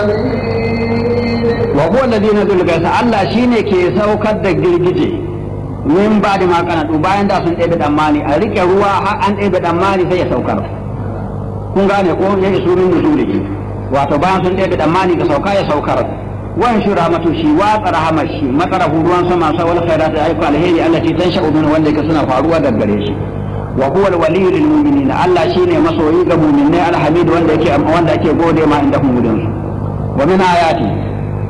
wa huwa alladhi nazul gaisa Allah shine ke saukar da girgije min ba da makanatu bayan da sun ɗebe damani a rike ruwa har an ɗebe damani sai ya saukar kun gane ko ya isu min nuzulihi wato bayan sun ɗebe damani ga sauka ya saukar wan shura matu shi watsa rahamar shi matsara ruwan sama sa wal khairat da ayyuka alheri allati tansha'u min wanda yake suna faruwa daga gare shi wa huwa al-waliyyu lil mu'minin Allah shine masoyi ga mu'minai alhamid wanda yake wanda yake gode ma inda hum gudun wa min ayati